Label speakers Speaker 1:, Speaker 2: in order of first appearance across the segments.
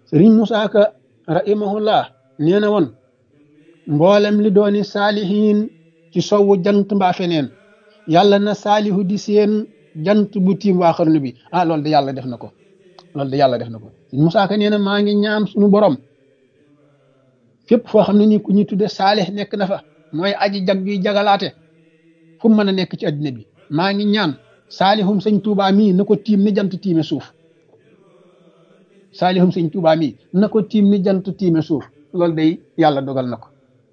Speaker 1: sëriñ Musaa Ka rahimahullah nee na woon mboolem li dooni saalihiin ci sowwu jant mbaa feneen yàlla na saalihu di seen jant bu tiim waa xarnu bi ah loolu de yàlla def na ko loolu de yàlla def na ko sëriñ Musaa Ka nee na maa ngi ñaam suñu borom fépp foo xam ne nii ku ñu tudde saalih nekk na fa mooy aji jag juy jagalaate fu mu mën a nekk ci addina bi maa ngi ñaan saalihum sëñ Tuubaa mii na ko tiim ni jant tiime suuf saalihum sëñ Tuubaa mii na ko tiim ni jant tiime suuf loolu day yàlla dogal na ko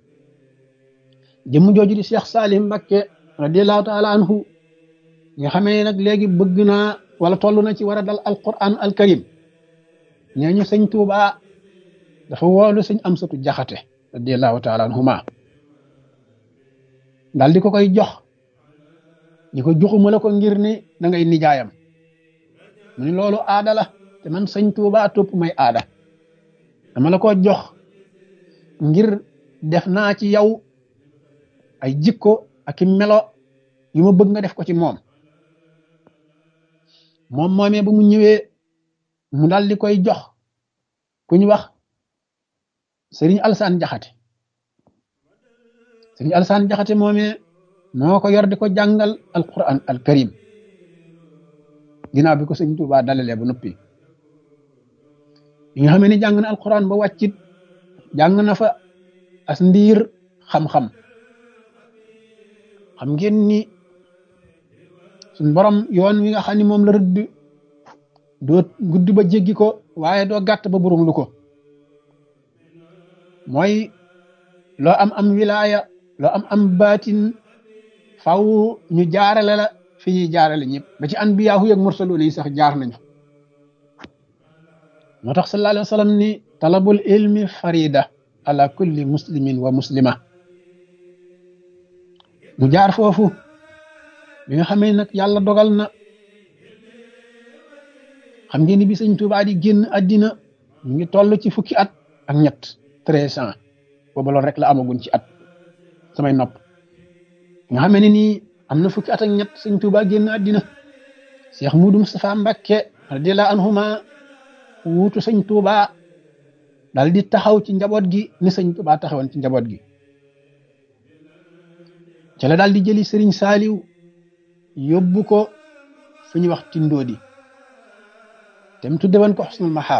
Speaker 1: jëmm jooju di Cheikh Saalih Mbakke radiallahu taala anhu nga xamee nag léegi bëgg naa wala toll na ci war a dal alquran alkarim nee ñu sëñ Tuubaa dafa woolu sëñ Amsatu Jaxate radiallahu taala anhuma daal di ko koy jox ñi ko joxuma la ko ngir ni da ngay nijaayam mu ni loolu aada la te man sëñ Tuubaa topp may aada dama la ko jox ngir def naa ci yow ay jikko ak i melo yu ma bëgg nga def ko ci moom moom moomee ba mu ñëwee mu daal di koy jox ku ñu wax sëriñ Alsaan Jaxate sëriñ Alsaan Jaxate moomee moo ko yor di ko jàngal alquran alkarim ginnaaw bi ko sëñ Tuubaa dalalee ba noppi yi nga xam ne jàng na alquran ba wàccit jàng na fa as ndiir xam-xam xam ngeen ni suñ borom yoon wi nga xam ne moom la rëdd doo gudd ba jéggi ko waaye doo gàtt ba burum lu ko mooy loo am am wilaaya loo am am baatin faw ñu jaarale la fi ñuy jaarale ñëpp ba ci anbiyaahu yeeg mursaluun yi sax jaar nañu moo tax sallallahu alayhi wa sallam ni talabul ilmi farida ala kulli muslimin wa muslima mu jaar foofu bi nga xamee nag yàlla dogal na xam ngeen ni bi sëñ Tuubaa di génn àddina mu ngi toll ci fukki at ak ñett treize ans booba loolu rek la amagun ci at samay nopp nga xamee ne nii am na fukki at ak ñett sëñ Tuubaa génn àddina Cheikh Mudu Mustafa Mbakke radiyallahu anhuma wuutu sëñ Tuubaa daal di taxaw ci njaboot gi ni sëñ Tuubaa taxawoon ci njaboot gi ca la daal di jëli sëriñ Saaliw yóbbu ko fu ñuy wax Tindoodi te mu tudde woon ko Xusnul Mahaab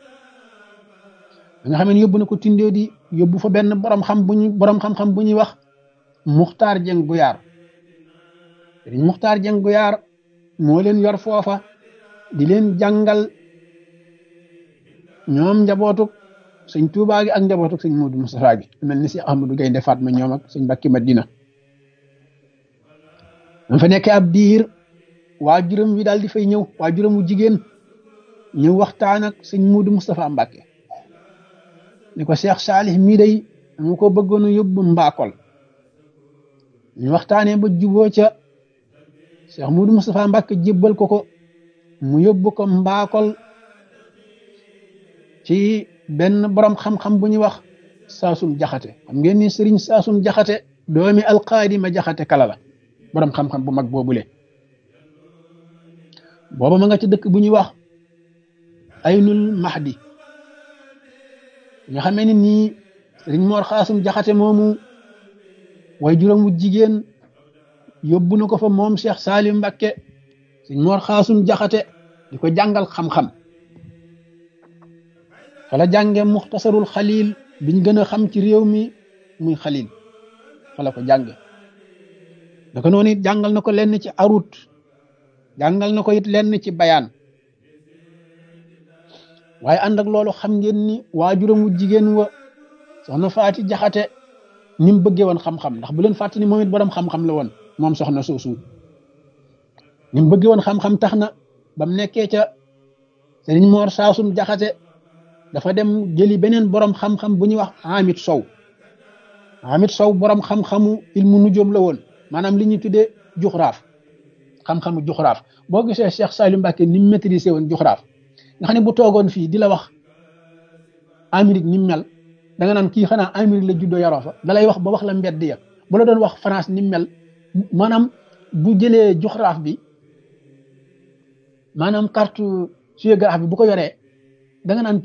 Speaker 1: nga xam ne yóbbu na ko Tindoodi yóbbu fa benn borom xam bu ñu borom xam-xam bu ñuy wax Muxtaar Jeng Guyaar sëriñ Muxtaar Jeng Guyaar moo leen yor foofa di leen jàngal ñoom njabootuk sëñ Tuubaa gi ak njabootuk sëñ Muudu Mustafaa gi mel ni si Ahmadu Gaynde Fatma ñoom ak sëñ Mbàkke Madina dam fa nekkee ab diir waajuram wi daal di fay ñëw waajuram wu jigéen ñëw waxtaan ak sëñ Muudu Mustafaa Mbàkke ni ko Cheikh Saalih mii day dama ko bëggoon a yóbbu mbaakol ñu waxtaanee ba juboo ca Cheikh Muudu Mustafaa Mbàkke jébbal ko ko mu yóbbu ko mbaakol ci benn borom xam-xam bu ñuy wax saasum jaxate xam ngeen ni sëriñ saasum jaxate doomi alqaadi ma jaxate kala la borom xam-xam bu mag boobule booba ma nga ci dëkk bu ñuy wax aynul mahdi nga xamee ni nii sëriñ moor xaasum jaxate moomu way juróom wu jigéen yóbbu na ko fa moom Cheikh Salim Mbakke sëriñ moor xaasum jaxate di ko jàngal xam-xam fala jànge muxtasarul xalil biñ gën a xam ci réew mi muy xalil fala ko jànge naka noonu it jàngal na ko lenn ci arut jàngal na ko it lenn ci bayaan waaye ànd ak loolu xam ngeen ni waajuram wu jigéen wa soxna faati jaxate ni mu bëggee woon xam-xam ndax bu leen fàtte ni moom it borom xam-xam la woon moom soxna soosu ni mu bëggee woon xam-xam tax na ba mu nekkee ca sëriñ moor saasum jaxate dafa dem jëli beneen borom xam-xam bu ñuy wax Hamid Sow Hamid Sow borom xam-xamu ilmu nujoom la woon maanaam li ñuy tuddee juxraaf xam-xamu juxraaf boo gisee Cheikh Salim Mbacke ni mu maîtrisé woon juxraaf nga xam ne bu toogoon fii di la wax Amérique ni mu mel da nga naan kii xanaa Amérique la juddoo yaroo fa da lay wax ba wax la mbedd ya bu la doon wax France ni mu mel maanaam bu jëlee juxraaf bi maanaam carte géographie bi bu ko yoree da nga naan